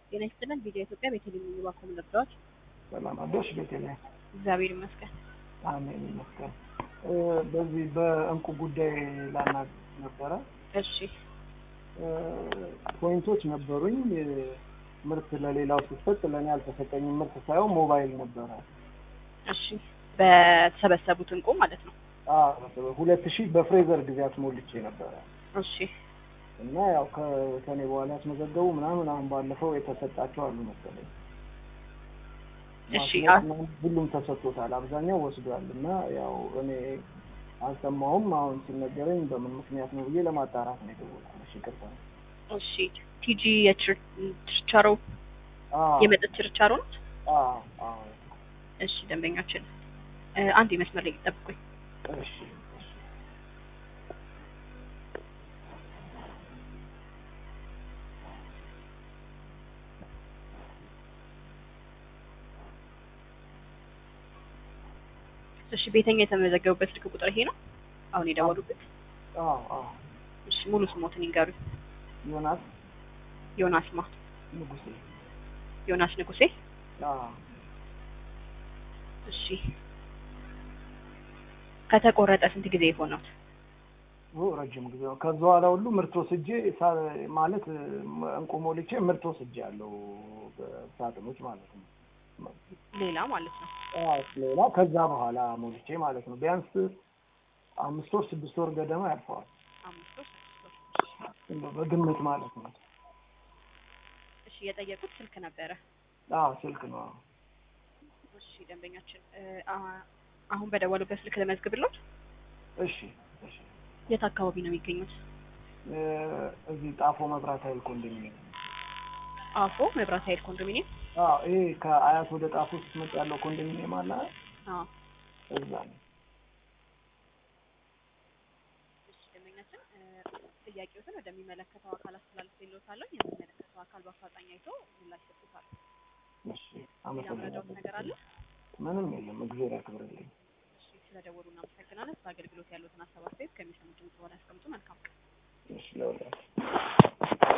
ጤና ይስጥልን። ቪዲዮ ኢትዮጵያ ቤተልሔም የሚባኮም ልርዳዎች ሰላም አደርሽ ቤተልሔም። እግዚአብሔር ይመስገን። አሜን ይመስገን። በዚህ በእንቁ ጉዳይ ላናግር ነበረ። እሺ ፖይንቶች ነበሩኝ። ምርት ለሌላው ሲሰጥ ለእኔ አልተሰጠኝም። ምርት ሳይሆን ሞባይል ነበረ። እሺ በተሰበሰቡት እንቁ ማለት ነው። ሁለት ሺህ በፍሬዘር ጊዜ አስሞልቼ ነበረ እሺ እና ያው ከኔ በኋላ ያስመዘገቡ ምናምን አሁን ባለፈው የተሰጣቸው አሉ መሰለኝ። እሺ ማስመጥ ሁሉም ተሰጥቶታል፣ አብዛኛው ወስዷል። እና ያው እኔ አልሰማሁም። አሁን ሲነገረኝ በምን ምክንያት ነው ብዬ ለማጣራት ነው የደወልኩት። ይቅርታ። እሺ ቲጂ የችርቻሮ አዎ የመጠጥ ችርቻሮ ናት። አዎ አዎ። እሺ ደንበኛችን አንድ የመስመር ላይ ይጠብቁኝ። እሺ እሺ። እሺ ቤተኛ የተመዘገቡበት ስልክ ቁጥር ይሄ ነው አሁን የደወሉበት? አዎ አዎ። እሺ ሙሉ ስሞትን ይንገሩኝ። ዮናስ ዮናስ ማ ንጉሴ። ዮናስ ንጉሴ። አዎ እሺ ከተቆረጠ ስንት ጊዜ የሆነው? ኦ ረጅም ጊዜ ነው። ከዛ በኋላ ሁሉ ምርት ወስጄ ሳ- ማለት እንቁ ሞልቼ ምርት ወስጄ ያለው በሳጥኖች ማለት ነው። ሌላ ማለት ነው። አዎ ሌላ ከዛ በኋላ ሞልቼ ማለት ነው። ቢያንስ አምስት ወር ስድስት ወር ገደማ ያልፈዋል። አምስት ወር ስድስት ወር። እንደው በግምት ማለት ነው። እሺ የጠየቁት ስልክ ነበረ። አዎ ስልክ ነው። አዎ እሺ ደንበኛችን እ፣ አ- አሁን በደወሉበት ስልክ ለመዝግብሎት። እሺ እሺ። የት አካባቢ ነው የሚገኙት? እ፣ እዚህ ጣፎ መብራት ኃይል ኮንዶሚኒየም። አፎ መብራት ኃይል ኮንዶሚኒየም። አዎ ይሄ ከአያት ወደ ጣፎ ስትመጣ ያለው ኮንዶሚኒየም አለ አይደል? አዎ እዛ ነው። እሺ ደንበኛችን እ፣ ጥያቄዎትን ወደሚመለከተው አካል አስተላልፌልዎታለሁ። የሚመለከተው አካል በአፋጣኝ አይቶ ምላሽ ይሰጡታል። እሺ ሌላ ምረዳዎት አመሰግናለሁ። ነገር አለ? ምንም የለም። እግዚአብሔር ያክብርልኝ። እሺ ስለደወሉ እናመሰግናለን። በአገልግሎት ያሉትን ሀሳብ አስተያየት ከሚሰሙት ድምጽ በኋላ ያስቀምጡ። መልካም ቀን። እሺ ለወላችሁ